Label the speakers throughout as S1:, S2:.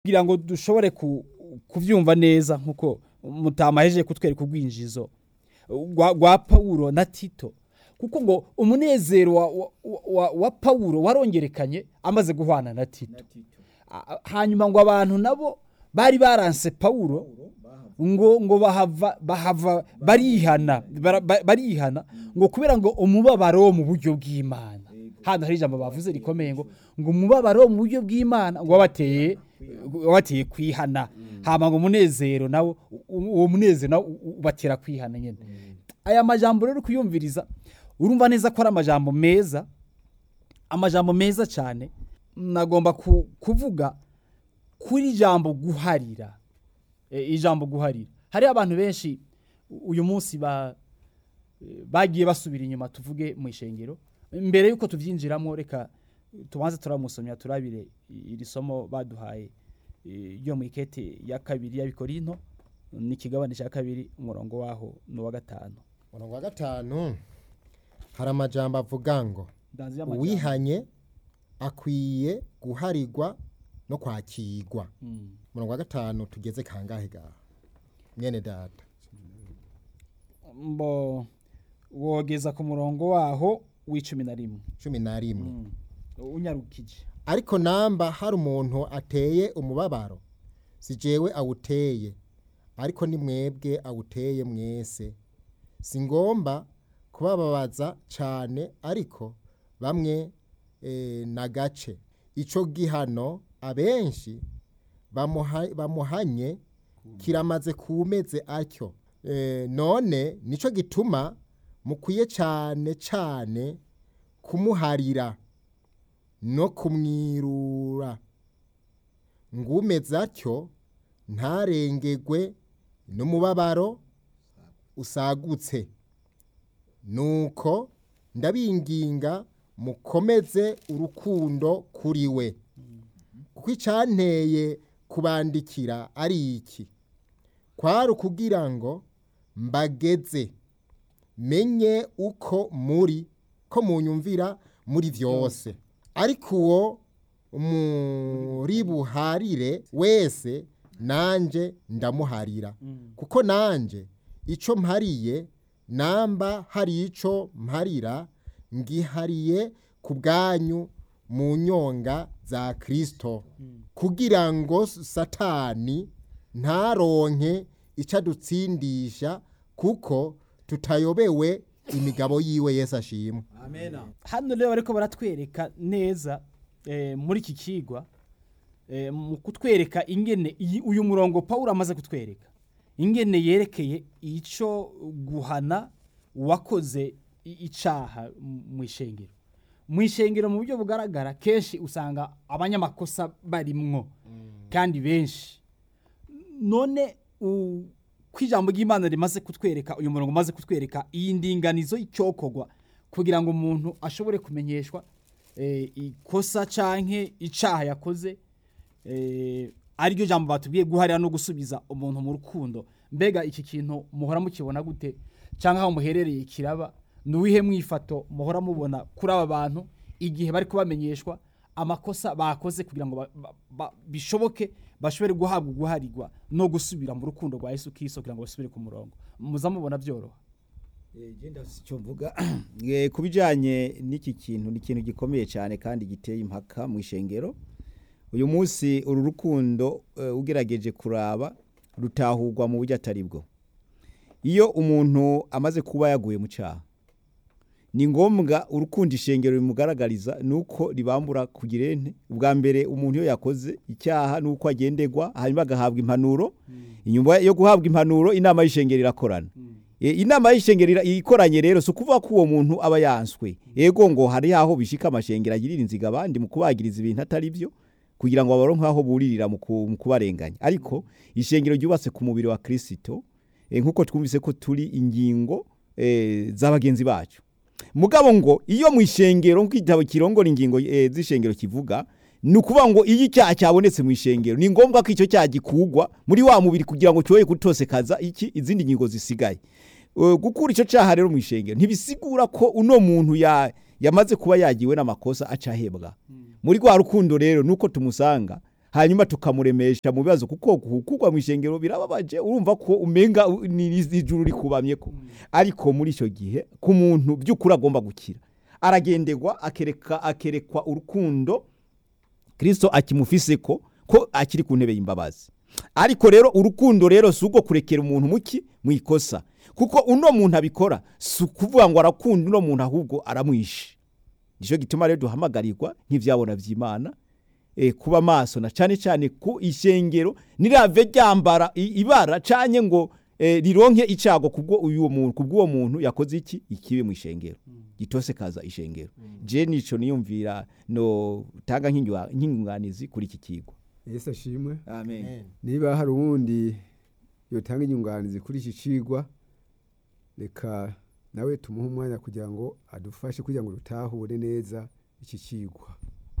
S1: kugira ngo dushobore ku- kuvyumva neza nkuko mutamahejeje kutwereka urwinjizo rwa rwa Pawulo na Tito kuko ngo umunezero wa, wa, wa, wa Pawulo warongerekanye amaze guhwana na Tito A- hanyuma ngo abantu nabo bari baranse Pawulo ngo ngo bahava bahava barihana bara- ba- barihana ngo kubera ngo umubabaro wo mu buryo bw'Imana hano hari ijambo bavuze rikomeye ngo ngo umubabaro wo mu buryo bw'Imana ngo wabateye wabateye kwihana hama ngo umunezero nawo u- uwo munezero nawo u- u- ubatera kwihana nyene aya majambo rero kuyumviriza urumva neza ko ari amajambo meza amajambo meza cyane nagomba ku- kuvuga kuri ijambo guharira e, ijambo guharira hari abantu benshi u- uyu munsi ba e, bagiye basubira inyuma tuvuge mu ishengero mbere yuko tuvyinjiramo reka tubanze turamusomya turabire i- iri somo baduhaye e, ryo mu ikete ya kabiri y'abikorinto n'ikigabane cya kabiri umurongo waho n'uwa gatanu
S2: umurongo wa gatanu hari amajambo avuga ngo
S1: Ndanzi y'amajambo.
S2: uwihanye akwiye guharirwa no kwakirwa
S1: Mm.
S2: umurongo wa gatanu tugeze kangahe gaha mwene data
S1: mbo wogeza ku murongo waho w'icumi na rimwe
S2: cumi na rimwe
S1: Mm. unyarukije
S2: ariko namba hari umuntu ateye umubabaro si jewe awuteye ariko ni mwebwe awuteye mwese si ngomba kubababaza cyane ariko bamwe eh, na gace icyo gihano abenshi bamuha- bamuhanye kiramaze kumeze atyo Eh, none nicyo gituma mukwiye cyane cyane kumuharira no kumwirura ngumeze atyo ntarengegwe n'umubabaro usagutse nuko ndabinginga mukomeze urukundo kuri we kuko icyanteye kubandikira ari iki kwari ukugira ngo mbageze menye uko muri ko munyumvira muri byose ariko uwo muri buharire wese nanjye ndamuharira kuko nanjye icyo mpariye namba hari icyo mparira ngihariye ku bwanyu mu nyonga za kirisito kugira ngo satani ntaronke icyo adutsindisha kuko tutayobewe imigabo yiwe Yesu ashimwe
S1: hano rero bariko baratwereka neza eh, muri iki kigwa eh, mu kutwereka ingene iyi- uyu murongo Pawulo amaze kutwereka ingene yerekeye ico guhana uwakoze i- icaha m- mu ishengero mu ishengero mu buryo bugaragara kenshi usanga abanyamakosa barimwo kandi benshi none u- ko ijambo ry'imana rimaze kutwereka uyu murongo umaze kutwereka iyi ndinganizo y'icyokorwa kugira ngo umuntu ashobore kumenyeshwa eh, ikosa canke icaha yakoze eh, ariryo jambo batubwiye guharira no gusubiza umuntu mu rukundo mbega iki kintu muhora mukibona gute cyangwa aho muherereye kiraba nuwihe mwifato muhora mubona kuri aba bantu igihe bari kubamenyeshwa amakosa bakoze kugira ngo ba- ba- ba- bishoboke bashobore guhabwa guharirwa no gusubira mu rukundo rwa Yesu Kristo kugira ngo basubire ku murongo muza mubona byoroha
S3: genda icyo mvuga Eh, ku bijyanye n'iki kintu ni ikintu gikomeye cyane kandi giteye impaka mu ishengero uyu munsi uru rukundo eh, ugerageje kuraba rutahurwa mu buryo atari bwo iyo umuntu amaze kuba yaguye mu cyaha ni ngombwa urukundo ishengero rimugaragariza ni uko ribambura kugira ente ubwa mbere umuntu iyo yakoze icyaha ni uko agendegwa hanyuma agahabwa impanuro inyuma yo guhabwa impanuro inama y'ishengero irakorana E, inama y'ishengero ira- ikoranye rero si ukuvuga ko uwo muntu aba yanswe ego ngo hari aho bishika amashengero agirira inziga abandi mu kubagiriza ibintu atari byo kugira ngo babaronke aho buririra mu ku- mu kubarenganya ariko ishengero ryubatse ku mubiri wa kirisito e, nk'uko twumvise ko turi ingingo e, z'abagenzi bacu mugabo ngo iyo mu ishengero nk'igitabo kirongora ingingo e, z'ishengero kivuga ni ukuvuga ngo iyo icyaha cyabonetse mu ishengero ni ngombwa ko icyo cyaha gikugwa muri wa mubiri kugira ngo cyoye kutosekaza iki izindi ngingo zisigaye Uh, gukura icyo cyaha rero mu ishengero ntibisigura ko uno muntu ya yamaze kuba yagiwe n'amakosa acahebwa muri rwa rukundo rero nuko tumusanga hanyuma tukamuremesha mu bibazo kuko kugwa mu ishengero birababaje urumva ko umenga u- ni ijuru rikubamye ko ariko muri icyo gihe ku muntu by'ukuri agomba gukira aragenderwa akereka akerekwa urukundo kirisito akimufise ko ko akiri ku ntebe y'imbabazi ariko rero urukundo rero si ubwo kurekera umuntu muki mu ikosa kuko uno muntu abikora si ukuvuga ngo arakunda uno muntu ahubwo aramwishe nicyo gituma rero duhamagarirwa nk'ibyabona by'imana eh, kuba maso na cyane cyane ku ishengero nirave ryambara i- ibara canye ngo eh, rironke icago kubwo uyu muntu kubwo muntu yakoze iki ikibi mu ishengero gitose kaza ishengero je nico niyumvira no tanga nk'ingwa- nk'ingunganizi kuri iki kigo
S4: yesu ashimwe
S3: amen
S2: Amen.
S4: niba hari uwundi yotanga inyunganizi kuri iki cigwa reka nawe tumuhe umwanya kugira ngo adufashe kugira ngo dutahure neza iki cigwa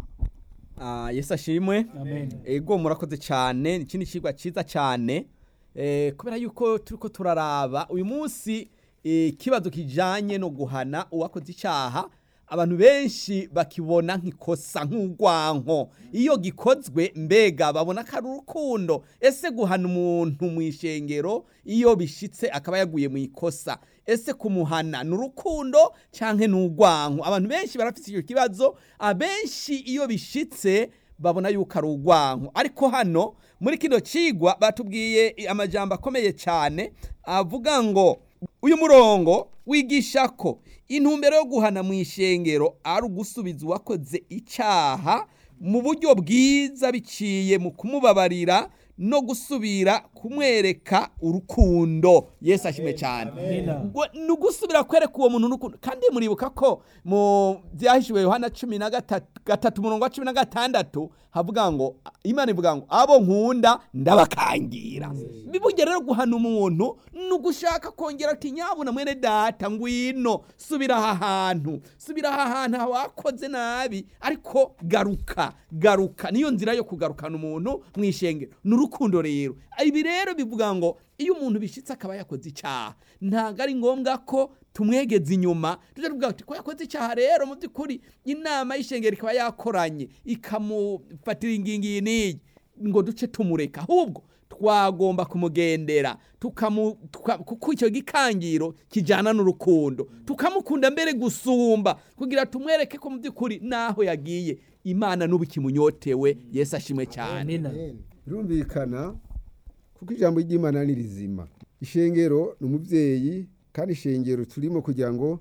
S5: Ah, yesu ashimwe ego murakoze cyane iki ni ikigwa cyiza cyane Eh, kubera yuko turi ko turaraba uyu munsi eh, ikibazo kijyanye no guhana uwakoze icyaha abantu benshi bakibona nk'ikosa nk'urwanko iyo gikozwe mbega babona ko ari urukundo ese guhana umuntu mu ishengero iyo bishyitse akaba yaguye mu ikosa ese kumuhana ni urukundo cyangwa ni urwanko abantu benshi barafite icyo kibazo abenshi iyo bishyitse babona yuko ari urwanko ariko hano muri kino kigwa batubwiye amajambo akomeye cyane avuga ngo uyu murongo wigisha ko intumbero yo guhana mu ishengero ari ugusubiza uwakoze icyaha mu buryo bwiza biciye mu kumubabarira no gusubira kumwereka urukundo yesu ashimwe cyane Ngo ni ugusubira kwereka uwo muntu urukundo kandi muribuka ko mu byahishuwe yohana cumi na gatatu gatatu umurongo wa cumi na gatandatu havuga ngo imana ivuga ngo abo nkunda ndabakangira bivuge rero guhana umuntu ni ugushaka kongera ati nyabuna mwene data ngwino subira aha hantu subira aha hantu wakoze nabi ariko garuka garuka niyo nzira yo kugarukana umuntu mu ishengero ni urukundo rero ibi rero bivuga ngo iyo umuntu bishyitse akaba yakoze icyaha ntabwo ari ngombwa ko tumwegeza inyuma tujya tuvuga ati ko yakoze icyaha rero mu by'ukuri inama y'ishengero ikaba yakoranye ikamufatira ingingo iyi n'iyi ngo duce tumureka ahubwo twagomba kumugendera tukamu tuka- kuko icyo gikangiro kijyana n'urukundo tukamukunda mbere gusumba kugira tumwereke ko mu by'ukuri n'aho yagiye imana n'ubu ikimunyotewe yesu ashimwe cyane
S1: amina
S2: Amen.
S4: birumvikana kuko ijambo ry'imana ni rizima ishengero ni umubyeyi kandi ishengero turimo kugira ngo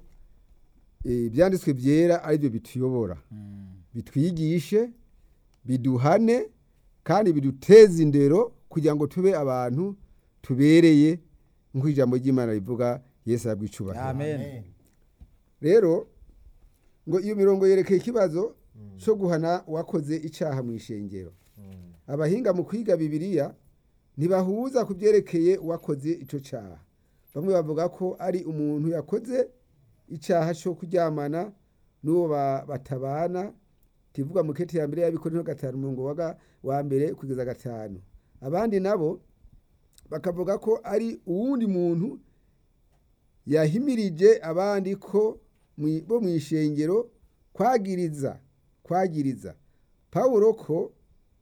S4: eh, ibyanditswe byera ari byo bituyobora bitwigishe biduhane kandi biduteze indero kugira ngo tube abantu tubereye nk'uko ijambo ry'imana rivuga yesu arabwicubahiro
S1: amen
S4: rero ngo iyo mirongo yerekeye ikibazo cyo guhana uwakoze icyaha mu ishengero abahinga mu kwiga bibiliya ntibahuza ku byerekeye uwakoze icyo cyaha bamwe bavuga ko ari umuntu yakoze icyaha cyo kuryamana n'uwo ba- batabana kivuga mu kete ya mbere y'abikorinto gatanu umurongo wa ga- wa mbere kugeza gatanu abandi nabo bakavuga ko ari uwundi muntu yahimirije abandi ko mwi- bo mu ishengero kwagiriza kwagiriza pawulo ko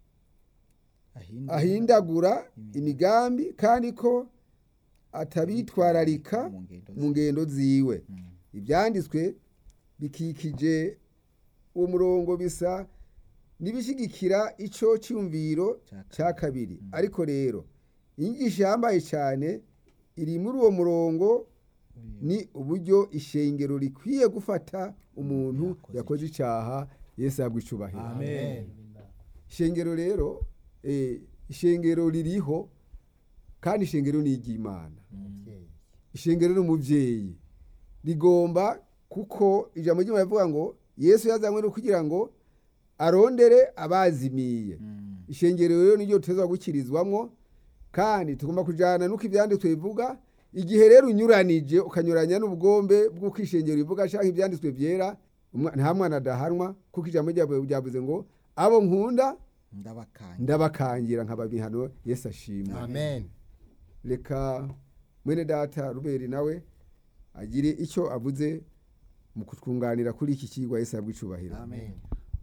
S4: ahindagura imigambi kandi ko atabitwararika
S3: mu ngendo
S4: mu ngendo ziwe ibyanditswe bikikije uwo murongo bisa n'ibishyigikira icyo cyumviro cya kabiri ariko rero inyigisho yambaye cyane iri muri uwo murongo ni uburyo ishengero rikwiye gufata umuntu yakoze icyaha yesu yabwa icubahiro
S2: Amen.
S4: ishengero rero eh, ishengero ririho kandi ishengero ni iry'imana
S2: Umubyeyi.
S4: ishengero ni umubyeyi rigomba kuko ijambo ry'imana rivuga ngo yesu yazanywe no kugira ngo arondere abazimiye ishengero rero niryo tuteza gukirizwamo kandi tugomba kujyana n'uko ibyanditswe bivuga igihe rero unyuranije ukanyuranya n'ubugombe bw'uko ishengero rivuga cyangwa ibyanditswe byera umwa- nta mwana adahanwa kuko ijambo ryabo ryavuze ngo abo nkunda
S3: ndabakanye
S4: ndabakangira nkaba bihano yesu ashimwe
S2: Amen.
S4: reka mwene data ruberi nawe agire icyo avuze mu kutwunganira kuri iki kigwa yesu yabwa icubahiro
S2: Amen.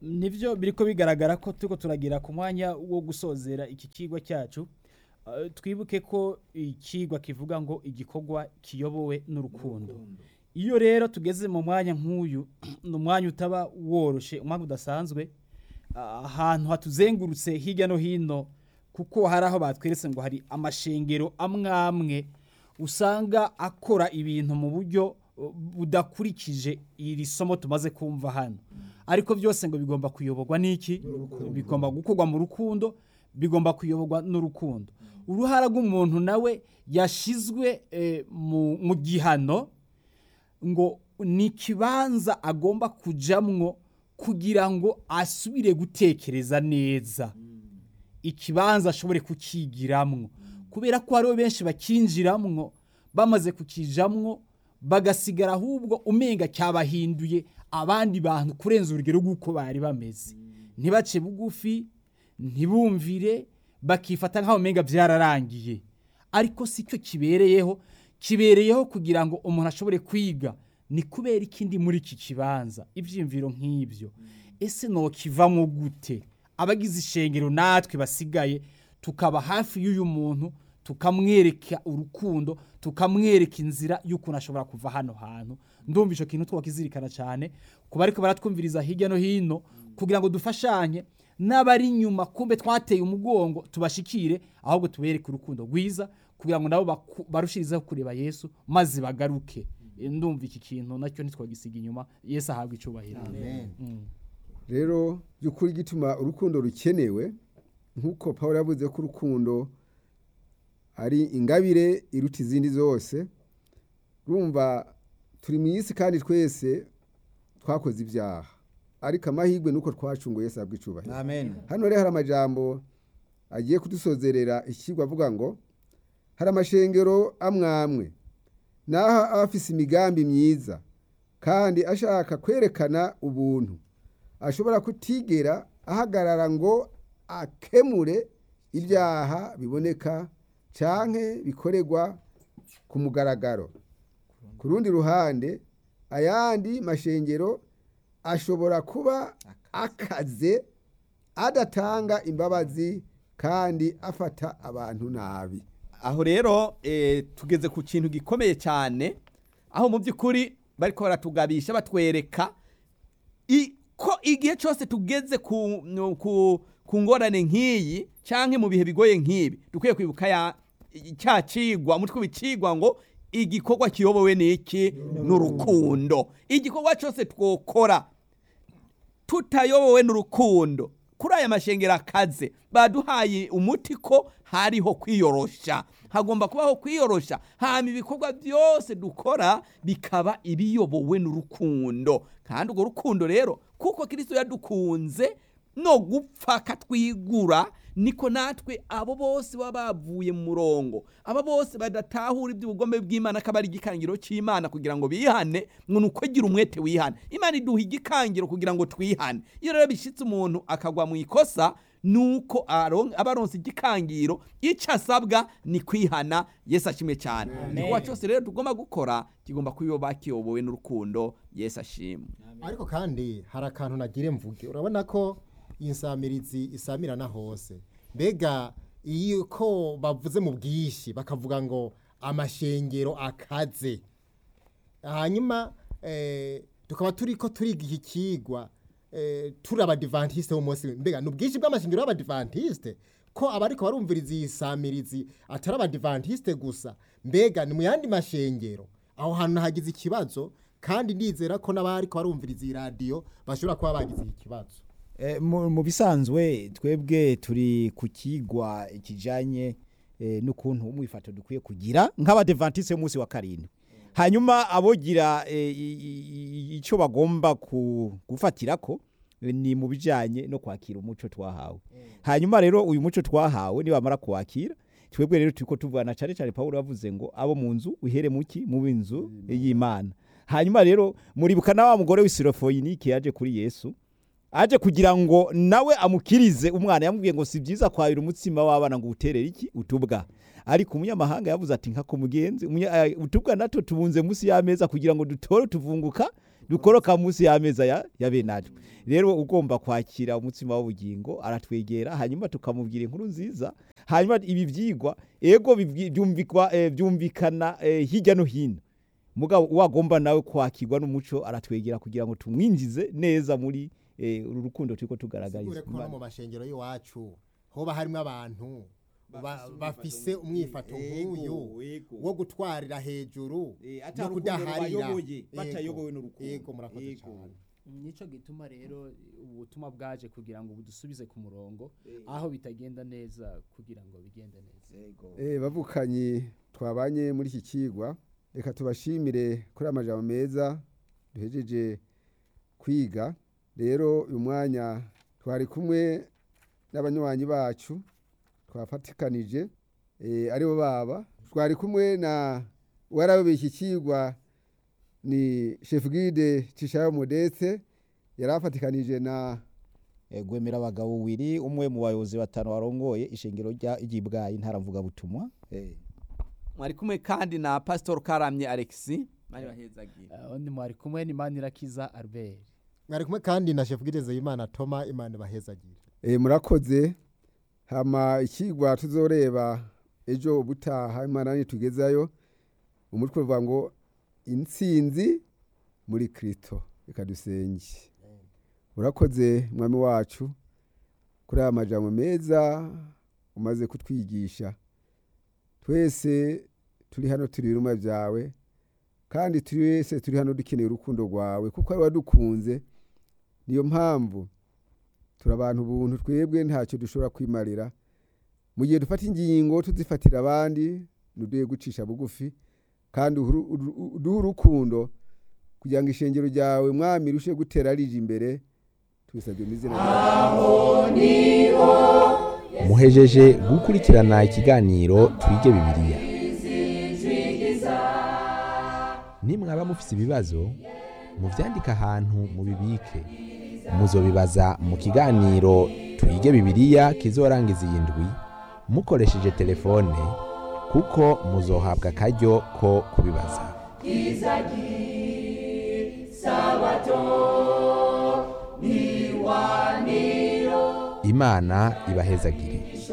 S1: nivyo biriko bigaragara ko turiko turagira ku mwanya wo gusozera iki kigwa cyacu Eh, twibuke ko ikigwa kivuga ngo igikorwa kiyobowe n'urukundo iyo rero tugeze mu mwanya nk'uyu ni umwanya utaba woroshe umwanya udasanzwe ah, ahantu hatuzengurutse hirya no hino kuko hari aho batweretse ngo hari amashengero amwe amwe usanga akora ibintu mu buryo uh, budakurikije iri somo tumaze kumva hano ariko byose ngo bigomba kuyoborwa n'iki bigomba gukorwa mu rukundo bigomba kuyoborwa n'urukundo uruhara rw'umuntu nawe yashizwe eh, mu mu gihano ngo ni ikibanza agomba kujamwo kugira ngo asubire gutekereza neza ikibanza ashobore kukigiramwo kubera ko hariho benshi bakinjiramwo bamaze kukijamwo bagasigara ahubwo umenga cyabahinduye abandi bantu kurenza urugero rw'uko bari bameze ntibace bugufi ntibumvire bakifata nk'aho umenga byararangiye ariko si cyo kibereyeho kibereyeho kugira ngo umuntu ashobore kwiga ni kubera ikindi muri iki kibanza ibyiyumviro nk'ibyo ese nokivamo gute abagize ishengero natwe basigaye tukaba hafi y'uyu muntu tukamwereka urukundo tukamwereka inzira y'ukuntu ashobora kuva hano hantu ndumva icyo kintu twakizirikana cyane kuba ariko baratwumviriza hirya no hino kugira ngo dufashanye n'abari inyuma kumbe twateye umugongo tubashikire ahubwo tubereke urukundo rwiza kugira ngo nabo baku- barushirizeho kureba yesu maze bagaruke E, ndumva iki kintu nacyo ntitwagisiga inyuma yesu ahabwa icyubahiro Mm.
S4: rero by'ukuri gituma urukundo rukenewe nk'uko paul yavuze ko urukundo ari ingabire iruta izindi zose rumva turi mu isi kandi twese twakoze ibyaha ariko amahirwe ni uko twacunguye Yesu ahabwa icyubahiro
S3: amen
S4: hano rero hari amajambo agiye kudusozerera ikigwa avuga ngo hari amashengero amwe amwe naho aba afise imigambi myiza kandi ashaka kwerekana ubuntu ashobora kutigera ahagarara ngo akemure ibyaha biboneka canke bikorerwa ku mugaragaro ku rundi ruhande ayandi mashengero ashobora kuba akaze adatanga imbabazi kandi afata abantu nabi
S5: aho rero eh, tugeze ku kintu gikomeye cyane aho mu by'ukuri bariko baratugabisha batwereka i- ko igihe cyose tugeze ku, no- ku, ku ngorane nk'iyi canke mu bihe bigoye nk'ibi dukwiye kwibuka ya cya cigwa umutwe w'icigwa ngo igikorwa kiyobowe n'iki n'urukundo igikorwa cyose twokora tutayobowe n'urukundo kuri aya mashengero akaze baduhaye umuti ko hariho kwiyorosha hagomba kubaho kwiyorosha hama ibikorwa byose dukora bikaba ibiyobowe n'urukundo kandi urwo rukundo rero kuko kirisito yadukunze no gupfa katwigura niko natwe abo bose baba bavuye mu murongo aba bose badatahura iby'ubugombe bw'imana akaba ari igikangiro cy'imana kugira ngo bihane ngo ni uko gira umwete wihane imana iduha igikangiro kugira ngo twihane iyo rero bishyitse umuntu akagwa mu ikosa nuko aron- aba aronse igikangiro icyo asabwa ni kwihana yesu ashimwe cyane igikorwa cyose rero tugomba gukora kigomba kuba kiyobowe n'urukundo yesu ashimwe
S2: ariko kandi hari akantu nagire mvuge urabona ko iyi nsamirizi isamirana hose mbega iyo ko bavuze mu bwinshi bakavuga ngo amashengero akaze hanyuma eh, tukaba turi ko turiga iki kigwa eh, turi abadivantisite b'umunsi mbega ni ubwinshi bw'amashengero y'abadivantisite ko abariko barumviriza iyi samirizi atari abadivantisite gusa mbega ni mu yandi mashengero aho hantu hagize ikibazo kandi ndizera ko n'abariko barumviriza iyi radiyo bashobora kuba bagize iki kibazo
S3: Eh, mu mu bisanzwe twebwe turi ku kigwa kijanye eh, n'ukuntu umwifato dukwiye kugira nk'abadevantise y'umunsi wa karindwi hanyuma abogira eh, i- i- i- ico bagomba ku- gufatirako eh, ni mu bijanye no kwakira umuco twahawe hanyuma rero uyu muco twahawe nibamara kuwakira twebwe rero turiko tuvugana cane cane pawulo yavuze ngo abo mu nzu uhere muki mu b'inzu y'imana hanyuma rero muribuka na wa mugore w'isirofoyinike yaje kuri yesu aje kugira ngo nawe amukirize umwana yamubwiye ngo si byiza kwabira umutsima w'abana ngo uterere iki utubwa ariko umunyamahanga yavuze ati nka mugenzi umunya- eh, utubwa natwo tubunze munsi y'ameza kugira ngo dutore tuvunguka dukoroka munsi y'ameza ya, ya benatwe rero ugomba kwakira umutsima w'ubugingo aratwegera hanyuma tukamubwira inkuru nziza hanyuma ibi byigwa ego bibwi- byumvikwa eh, byumvikana eh, hirya no hino mugabo wagomba nawe kwakirwa n'umuco aratwegera kugira ngo tumwinjize neza muri eh, uru rukundo turiko tugaragariza
S2: sigure ko no mu mashengero y'iwacu hoba harimo abantu ba- bafise umwifato nk'uyu wo gutwarira hejuru no kudaharira
S3: batayobowe n'urukundo
S2: yego murakoze cyane
S1: nico gituma rero ubutumwa bwaje kugira ngo budusubize ku murongo aho bitagenda neza kugira ngo bigende neza
S4: Eh, bavukanyi twabanye muri iki kigwa reka tubashimire kuri amajambo meza duhejeje kwiga rero uyu mwanya twari kumwe n'abanywanyi bacu twafatikanije eh, aribo baba twari kumwe na uwarababeye iki kigwa ni chef guide Tishayo Modeste yari afatikanije na
S3: Eh, gwemera abagabo wiri umwe mu bayobozi batanu warongoye ishengero rya ry'ibwayi ntaravuga butumwa eh.
S5: mwari kumwe kandi na pastor karamye alexi bari bahezagiye
S1: undi mwari kumwe ni manirakiza albert
S2: mwari kumwe kandi na chef guide Imana Toma Imana bahezagire
S4: E, murakoze hama ikigwa tuzoreba ejo ubutaha imana nitugezayo umutwe uvuga ngo intsinzi muri kristo reka dusenge urakoze mwami wacu kuri aya majambo meza umaze kutwigisha twese turi hano turi ibiruma byawe kandi turi wese turi hano dukeneye urukundo rwawe kuko ari wadukunze niyo mpamvu turi abantu ubuntu twebwe ntacyo dushobora kwimarira mu gihe dufata ingingo tuzifatira abandi ntuduhe gucisha bugufi kandi uhuru- uru- uduhe urukundo kugira ngo ishengero ryawe mwami rirushe gutera rije imbere tubisabye mu izina ryawe
S6: muhejeje gukurikirana ikiganiro twige bibiliya nimwaba mufise ibibazo muvyandike ahantu mubibike muzobibaza mu kiganiro twige bibiliya kizorangiza iyi ndwi mukoresheje telefone kuko muzohabwa akaryo ko kubibaza imana ibahezagire